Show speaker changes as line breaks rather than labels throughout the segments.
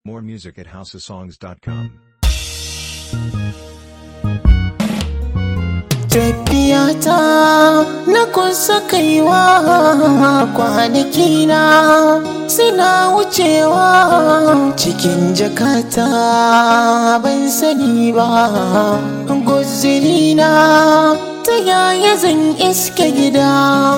More music at houseofsongs.com.
Tafiyata na kusa kaiwa kwanaki na suna wucewa cikin jakata ban sani ba guzuri na ta yaya zan iske gida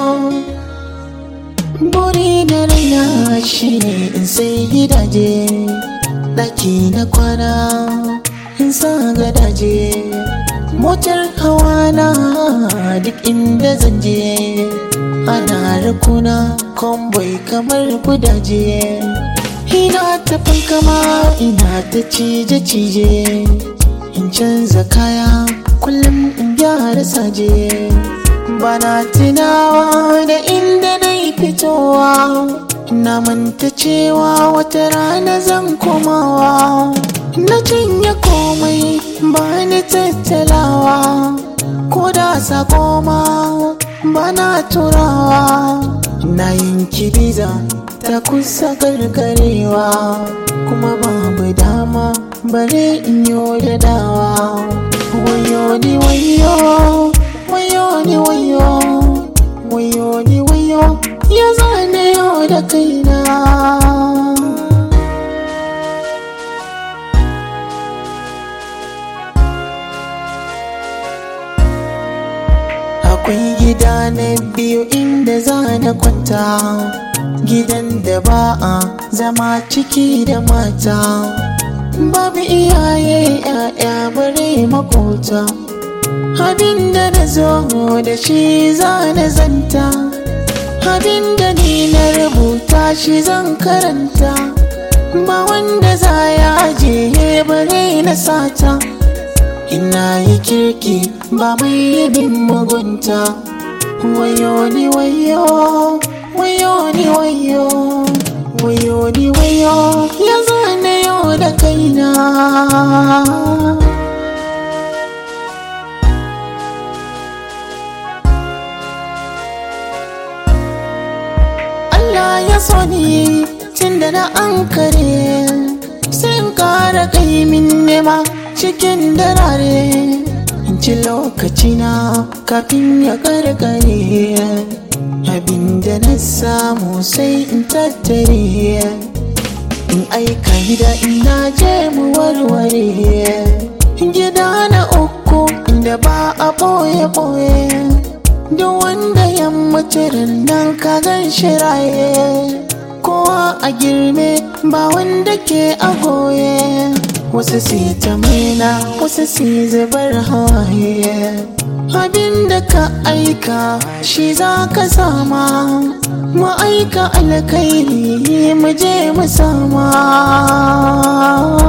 buri na raina shi ne in sai gidaje ɗaki na kwana in sa gadaje motar hawa na duk inda zan je ana rakuna kwamboi kamar gudaje ina ta fankama ina ta cije-cije in canza kaya kullum in gyara saje bana tunawa da inda na yi fitowa na manta cewa wata rana zan komawa na cinye komai ba ni tattalawa ko da sako ma ba na turawa na yanki biza ta kusa gargarewa kuma babu dama bare in yi da dawa wayo ni wayo wayo ni wayo wayo ni wayo ya zane yau da kaina akwai gida na biyu inda za na kwanta gidan da ba a zama ciki da mata babu iyaye ya'ya bare makota abin da na zo da shi za na zanta abin da ni na rubuta shi zan karanta ba wanda za ya ajiye bare na sata ina yi kirki ba mai bin mugunta wayo ni wayo wayo ni wayo wayo ni wayo ya zane yau da kaina Allah ya so ni tun da na ankare sai in kara min nema cikin darare in ci lokacina kafin ya karkare abinda na samu sai in tattare in aika gida ina je mu warware gida na uku inda ba a ɓoye-ɓoye duk wanda yammacin nan ka gan shiraye kowa a girme ba wanda ke a goye wasu si ta maina wasu si zubar hawaye abin da ka aika shi za ka sama mu aika alkairi mu je mu sama